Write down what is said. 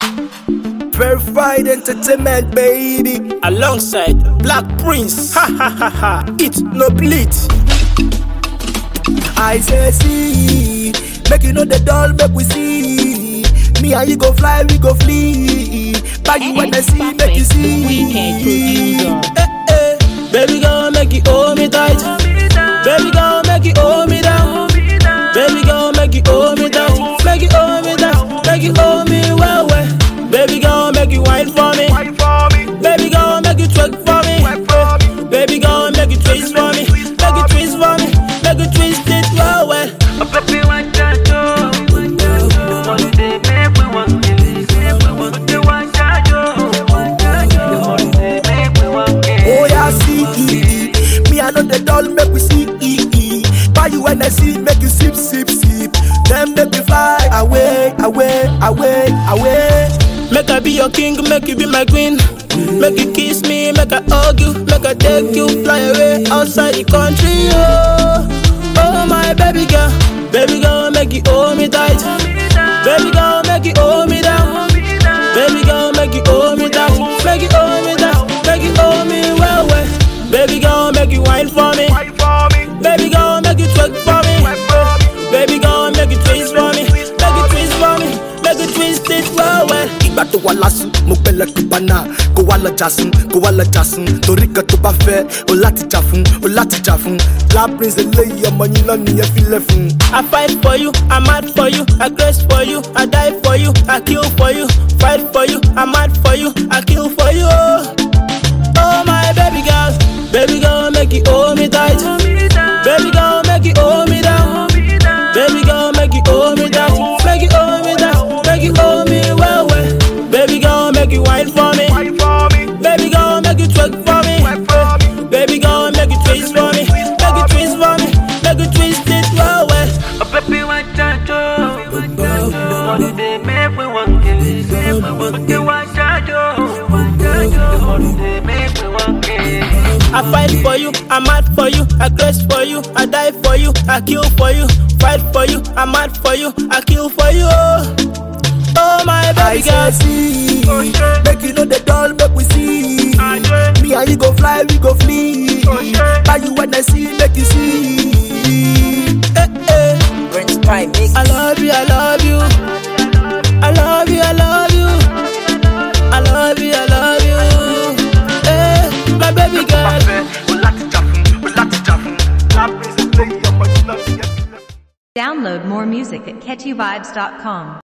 Verified entertainment, baby. alongside Black Prince. Ha ha ha ha. It no bleed. I say see, make you know the doll, make we see. Me and you go fly, we go flee. Bag you when I see, make you see. Weekend producer. Eh, eh. Baby girl, make you hold me tight. Baby girl, make you hold me down. Baby girl, make you hold me tight. Make you hold me down. Make you hold me well, well. Baby girl, make you wine for me. Baby girl, make you twerk for me. Baby girl, make you twist for me. Make you twist for me. Make you twist it well, well. Oh yeah, see, me I know the doll, make we see. Buy you when I see, make you sip, sip, sip. Then make you fly away, away, away, away. Make I be your king, make you be my queen. Make you kiss me, make I hug you, make I take you fly away outside the country. Oh, oh my baby girl, baby girl, make you hold me tight. Baby girl, make you hold me down. Baby girl, make you hold me tight. Make you hold me down, make you hold me well, well. Baby girl, make you wine for me. Baby girl, make you twerk for me. Baby girl, make you twist for me. Make you twist for me. Make you twist it well, well. ìgbà tó wà lásùn mo pẹlẹ tó bá náà kó wá lọ jásùn kó wá lọ jásùn torí kan tó bá fẹ o láti jà fún o láti jà fún black prince eléyìí ọmọ yín náà nìyẹn filẹ fún. I fight for you, I'm mad for you, I grace for you, I die for you, I kill for you, fight for you, I'm mad for you, I kill for you. Oh, oh my baby girl, baby girl, make you hold me tight. Baby girl, make you hold me down. Baby girl, make you hold me down. Make you hold me down. Make you hold me well, well. Baby girl, make you wine for me. Baby girl, make you twerk for me. Baby girl, make you twist for me. Make you twist for me. Make you twist it well, well. I fight for you, I'm mad for you, I grace for you, I die for you, I kill for you, fight for you, I'm mad for you, I kill for you. Oh, oh my I baby say girl. see, make you know the doll, make we see. Me and you go fly, we go flee. Buy you when I see, make you see. Eh, eh. Prince Prime Mix. I love you, I love you. I love you, I love you. I love you, I love you. Eh, my baby girl. Download more music at catchyvibes.com.